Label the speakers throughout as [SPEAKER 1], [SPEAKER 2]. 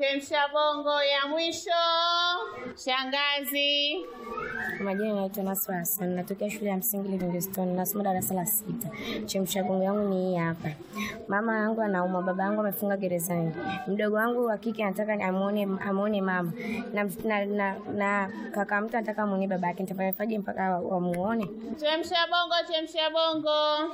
[SPEAKER 1] Chemsha bongo ya mwisho. Shangazi.
[SPEAKER 2] Kwa majina naitwa Nasra Hassan, natokea shule ya msingi Livingstone, nasoma darasa la sita. Chemsha bongo yangu ni hii hapa. Mama yangu anaumwa, baba yangu amefunga gerezani. Mdogo wangu wa kike anataka amuone amuone mama na, na, na, na kaka mtu anataka amuone baba yake. Nitafanyaje mpaka wamuone?
[SPEAKER 1] Chemsha bongo, chemsha bongo.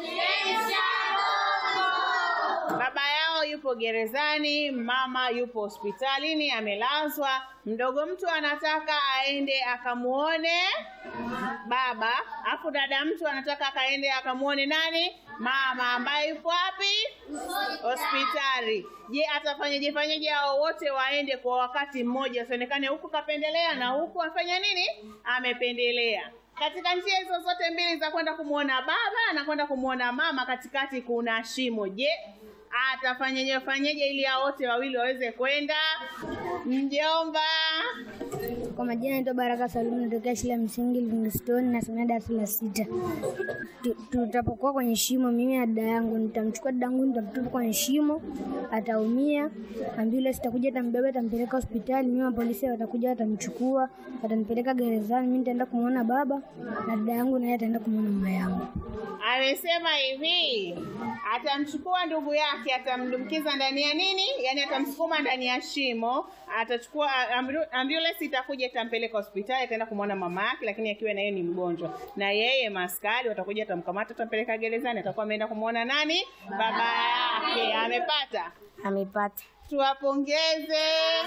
[SPEAKER 1] Baba yao yupo gerezani, mama yupo hospitalini amelazwa. Mdogo mtu anataka aende akamuone baba, afu dada mtu anataka akaende akamuone nani? Mama ambaye yupo wapi? Hospitali. Je, atafanyaje fanyaje hao wote waende kwa wakati mmoja, asionekane huku kapendelea na huku afanya nini? Amependelea. Katika njia hizo zote mbili za kwenda kumwona baba na kwenda kumwona mama, katikati kuna shimo. Je, atafanyaje fanyaje ili hao wote wawili waweze kwenda? Mjomba.
[SPEAKER 3] Kwa majina naitwa Baraka Salumu, natokea shule ya msingi Livingstone, nasomea darasa la sita. Tu- Tutapokuwa kwenye shimo, mimi na dada yangu, nitamchukua dada yangu, nitamtupa kwenye shimo, ataumia. Ambulance itakuja, itambeba, itampeleka hospitali. Mimi wa polisi watakuja, watamchukua, watanipeleka gerezani. Mimi nitaenda kumwona baba na dada yangu, naye ataenda kumwona mama yangu.
[SPEAKER 1] Amesema hivi, atamchukua ndugu yake, atamdumkiza ndani ya nini, yaani atamsukuma ndani ya shimo, atachukua ambu- ambulance itakuja, itampeleka hospitali, ataenda kumwona mama yake, lakini akiwa na yeye ni mgonjwa, na yeye maskari watakuja, atamkamata, atampeleka gerezani, atakuwa ameenda kumwona nani, baba yake. Amepata?
[SPEAKER 2] Amepata.
[SPEAKER 1] Tuwapongeze.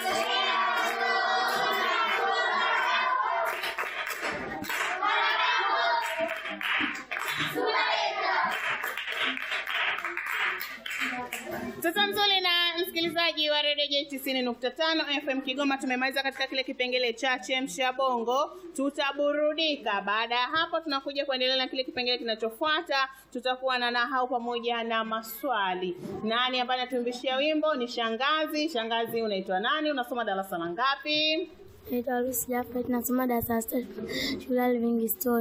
[SPEAKER 1] Sasa mzuri na msikilizaji wa redio J tisini nukta tano FM Kigoma, tumemaliza katika kile kipengele cha chemsha bongo. Tutaburudika. Baada ya hapo, tunakuja kuendelea na kile kipengele kinachofuata. Tutakuwa na nahau pamoja na maswali. Nani ambaye anatuimbishia wimbo? Ni shangazi. Shangazi, unaitwa nani? Unasoma darasa la ngapi?
[SPEAKER 3] Naitwa Lucy Jafet, nasoma darasa la sita shule ya Livingstone.